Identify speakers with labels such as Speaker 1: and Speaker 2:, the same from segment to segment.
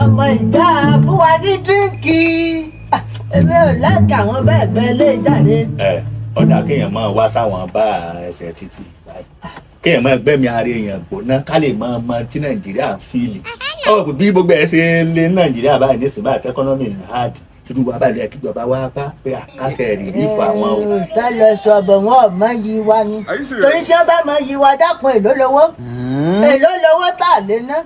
Speaker 1: ọmọ ìdá fún wa ní dírínkì èmi ò láǹkà àwọn bẹ́ẹ̀ gbẹ́ lé jáde.
Speaker 2: ẹ ọ̀dà kéèyàn máa wá sáwọn bá ẹsẹ̀ títì báyìí kéèyàn máa gbẹ́mí ara èèyàn gbóná ká lè máa mọ tí nàìjíríà ń fìlì ọ bí gbogbo ẹ ṣe lé ní nàìjíríà báyìí nísìnyí báyìí tẹkọ́nọ́mì ní hard títí wàá báyìí lẹ́yìn kíjọba wá bá pé àkàṣe rìlífù àwọn o.
Speaker 1: tá lọ sọ̀bọ̀ wọn ò mọ yí wa ni torí tí wọ́n bá mọ yí wa dákun èló lówó èló lówó tá a lè ná.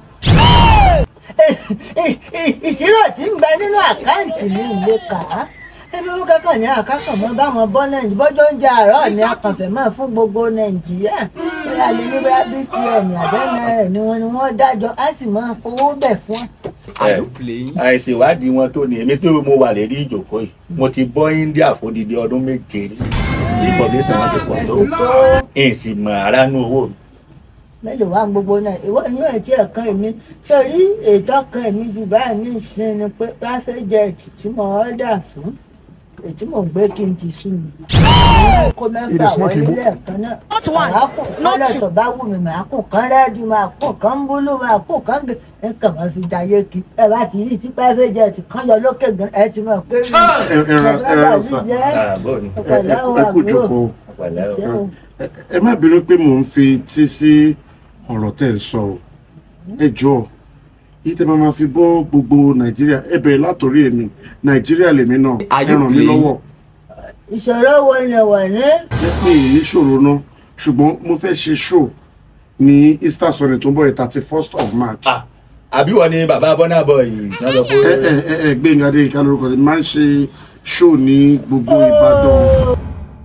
Speaker 1: ìṣirò tí ń bẹ nínú àkáǹtì mi lè kà á ẹbí wọn kankan ní àkákàn mọ báwọn bọ nàìjíríà bọjọ ń jẹ àárọ̀ ní akànfẹ máa fún gbogbo nàìjíríà bóyá lè ní bóyá bpn àbẹ́nà ni wọn ni wọ́n dájọ́ á sì máa fowó bẹ̀ fún
Speaker 2: ẹ àìṣèwádìí wọn tó ní èmi tó mo wà lérí ìjókòó yìí mo ti bọ́ india fódìdí ọdún méje rí tí population wọn ṣe pọ̀ tó
Speaker 1: tó
Speaker 2: èyí sì mọ ara nú owó mi.
Speaker 1: mélòó wá gbogbo náà ìwọ inú ẹ̀ tí ẹ̀ kan èmi torí ètò kan èmi jù báyìí ní ìsinmi ni pé private jet tí mo ọ́dà fún ètí mò ń gbé kí n ti sú mi. mo kó mẹ́fà wọlé lẹ́ẹ̀kan náà màá kùn kọ́lẹ̀ tó bá wù mí màá kùn kán rẹ́ẹ̀dì màá kùn kán búlù màá kùn kán gé nǹkan máa fi dayé kí ẹ bá ti rí tí private jet kan yọ lókè gan ẹ ti mọ̀ pé rí
Speaker 3: ẹ̀rọ sà
Speaker 2: ààbò ni
Speaker 3: ẹ kú jókòó
Speaker 2: pẹ̀lẹ́ o.
Speaker 3: ẹ má bínú pé mò ń fi tí sí ọ̀rọ̀ tẹ̀ ń sọ o ẹ jọ̀ọ́ yìí tẹ́ máa ma fi bọ́ gbogbo nàìjíríà ẹ bẹ̀rẹ̀ látòrí èmi nàìjíríà lèmi náà ẹ ràn mí lọ́wọ́
Speaker 1: ìṣòro wo ni wọ̀ ní.
Speaker 3: ẹ pé èyí ṣòro náà ṣùgbọ́n mo fẹ́ ṣe show ní easter sunday tó ń bọ̀ yìí thirty first of march.
Speaker 2: Ah, àbí wọ́n ní bàbá bọ́nà bọ̀ yìí náà lọ
Speaker 3: ẹ
Speaker 2: pé
Speaker 3: ẹ ẹ ẹ gbẹ̀ngà adéyínká lórúkọ mi máa ń ṣe show ní gbogbo ìbàdàn.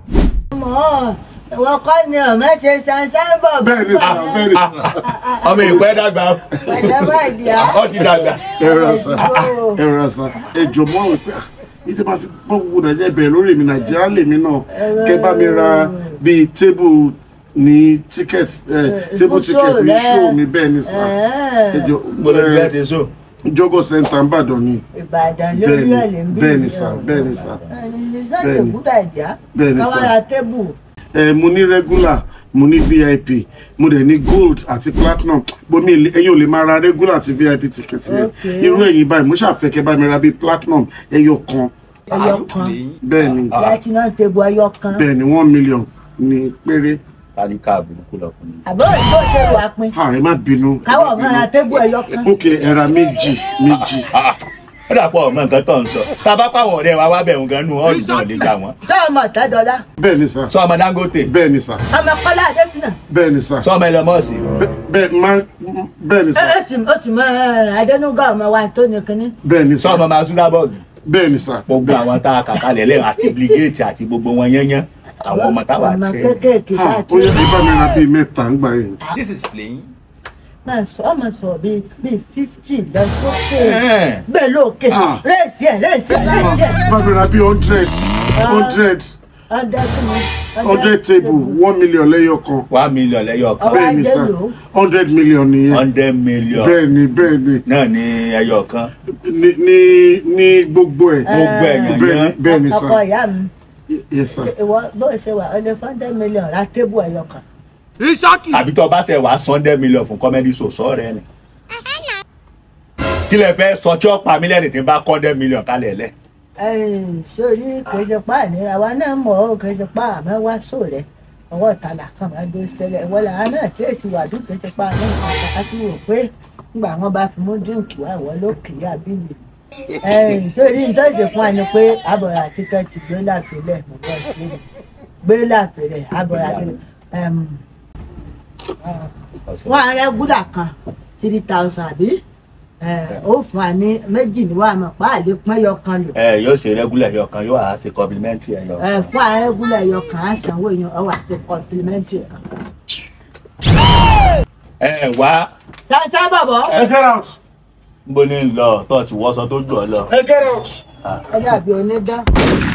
Speaker 1: mọ̀ ìwọ kọ́ ni ọ̀mẹ́ ṣe ṣanṣan bọ̀
Speaker 3: bẹ́ẹ̀ ni sà bẹ́ẹ̀ ni sà
Speaker 2: ọmọ ìpẹ́ dàgbà
Speaker 1: pẹ̀lẹ́ báyìí á.
Speaker 2: ọ ti dàgbà.
Speaker 3: ẹ rà sà ẹ rà sà ẹ jọ mọ́ àwọn pé yìí tẹ́ máa fi bọ́ gbogbo nàìjíríà bẹ̀rẹ̀ lórí mi nàìjíríà lèmi náà kẹ́ bá mi ra bíi tébù ní ticket ẹ tébù
Speaker 1: fún
Speaker 3: ticket
Speaker 1: show
Speaker 3: ní
Speaker 1: rẹ.
Speaker 3: show mi bẹ́ẹ̀ ni sà ẹ jọ
Speaker 2: gbọ́dọ̀ bí wọ́n ṣe so.
Speaker 3: jogo center nìbàdàn ni
Speaker 1: ìbàdàn lórí
Speaker 3: Bẹ́ẹ̀ni,
Speaker 1: ẹ̀ lè ń bí
Speaker 3: bẹ́ẹ̀ni sà, bẹ́ẹ̀ni sà.
Speaker 1: ìsìláàmù
Speaker 3: Bẹ́ẹ̀ni.
Speaker 1: ìkúdà ìjà
Speaker 3: Bẹ́ẹ̀ni sà.
Speaker 1: káwọn ra tébù
Speaker 3: ẹ mo ní regular mo ní vip mo dẹ̀ ní gold àti platinum bomi ilé- ẹ̀yin ò lè máa ra regular àti vip ticket yẹn
Speaker 1: Okay.
Speaker 3: irú ẹ̀yin báyìí mo ṣàfẹ́kẹ́ bá mi ra bíi platinum ẹyọ kan
Speaker 1: ẹyọ kan
Speaker 3: bẹ́ẹ̀ ni
Speaker 1: platinum tébù ẹyọ kan
Speaker 3: bẹ́ẹ̀ ni one million ní péré
Speaker 2: tálíkà burúkú lọkùnrin.
Speaker 1: àbọ̀ ìbò tébù apin
Speaker 3: ha ẹ má bínú ẹ
Speaker 1: káwọ̀
Speaker 3: má
Speaker 1: máa ra
Speaker 3: bínú.
Speaker 1: tébù ẹyọ kan
Speaker 3: ok ẹ ra méjì méjì
Speaker 2: ó dàpọ̀ ọmọ nǹkan tó ń sọ tábà pàwọn ọ̀rẹ́ wa wá bẹ̀rù gan nù ọ́ọ̀lù náà lè gbà wọ́n.
Speaker 1: sọ ọmọ ọ̀tẹ́dọ́lá
Speaker 3: bẹ́ẹ̀ ni sà
Speaker 2: sọ ọmọ dangote
Speaker 3: bẹ́ẹ̀ ni sà
Speaker 1: ọmọ kọ́lá adésínà
Speaker 3: bẹ́ẹ̀ ni sà
Speaker 2: sọ ọmọ ẹlẹmọ́ọ̀sì
Speaker 3: bẹ́ẹ̀- bẹ́ẹ̀ má bẹ́ẹ̀ ni
Speaker 1: ẹ
Speaker 3: sà
Speaker 1: ẹ sì ó sì mọ ẹ, adẹnuga ọmọ wa tó ní kínní
Speaker 3: bẹ́ẹ̀ ni
Speaker 2: sọ
Speaker 3: sà
Speaker 2: ọmọ mazunabọ́ọ̀gì
Speaker 3: bẹ́ẹ̀ ni sà
Speaker 2: gbogbo àwọn tá a kà kalẹ̀ lẹ́yìn àti bligate àti gbogbo wọn yányán àwọn ọmọ táwa
Speaker 1: ọmọ
Speaker 2: tẹ́
Speaker 1: kéékèèké
Speaker 3: ha
Speaker 1: káàtó
Speaker 3: ó yẹ kí bá mi ra bíi mẹ́ta ń gbà yẹn
Speaker 4: This is playing.
Speaker 1: máa sọ ọmọ sọ bíi bíi fifty lọ sókè
Speaker 2: Ẹ̀.
Speaker 1: bẹ́ẹ̀ lókè
Speaker 3: Ah.
Speaker 1: rẹ́ẹ̀sì ẹ̀ rẹ́ẹ̀sì ẹ̀ rẹ́ẹ̀sì ẹ̀
Speaker 3: bá mi ra bíi hundred hundred
Speaker 1: hundred
Speaker 3: hundred table one million lẹ́yọ kan
Speaker 2: one million lẹ́yọ kan
Speaker 1: Ọwọ́
Speaker 3: bẹ́ẹ̀ ni
Speaker 1: ajé
Speaker 3: sà
Speaker 1: lò ó.
Speaker 3: hundred million nìyẹn
Speaker 2: hundred million
Speaker 3: bẹ́ẹ̀ ni bẹ́ẹ̀ ni
Speaker 2: náà ní ẹyọ kan
Speaker 3: ní ní ní gbogbo ẹ̀
Speaker 2: gbogbo ẹ̀yàn
Speaker 3: bẹ́ẹ̀ ni
Speaker 2: yán
Speaker 3: bẹ́ẹ̀ ni
Speaker 1: ọkọ
Speaker 3: sà
Speaker 1: ìyá mi
Speaker 3: yes sà
Speaker 1: ṣe ìwọ bó ṣe wà ọlẹ hundred million ra tébù ẹyọ kan
Speaker 2: àbí tó bá ṣe wàá hundred million fún comedy show sọ rẹ ni kí lẹ fẹ́ sọ tí ó pa mí lẹ́rìn tí n bá hundred million kalẹ̀ lẹ̀
Speaker 1: ẹyìn sórí kìí ṣe pa àníra wa náà mọ̀ ọ́ kìí ṣe pa àmọ́ wá só rẹ̀ ọwọ́ ìtàlà kan máa dó ṣẹlẹ̀ ìwọ làwọn náà tí èsì wà bí kìí ṣe pa àní nǹkan àti rò pé nígbà wọn bá fi mú dínkù wá ìwọ ló kì í àbílẹ̀ ẹyìn sórí nítorí ṣe fún wa ni pé àbọ̀rọ̀ àti kẹ́tì gbé láàpẹ̀lẹ̀ mo bọ́ sí i gbé láàpẹ̀lẹ̀ àbọ̀rọ̀ àti ẹm, ah, fún ààrẹ gúdà kan three thousand àbí ẹ, ó fún wa ní méjì ní wàá mọ̀ pa àlè pọ́nyọ kan lò
Speaker 2: ẹ yóò ṣe regular ẹyọ kan yóò wá ṣe complimentary ẹyọ kan.
Speaker 1: ẹ fún ààrẹ gúdà ẹyọ kan á sanwó èèyàn ọ wà sí complimentary kan.
Speaker 2: ẹ wá
Speaker 1: sáńsá bọ̀bọ̀
Speaker 3: ẹ get out
Speaker 2: níbo ni ń lọ tó ti wọ́sọ tó jù ọ lọ.
Speaker 3: ẹ get out.
Speaker 1: ẹ dàbí onídán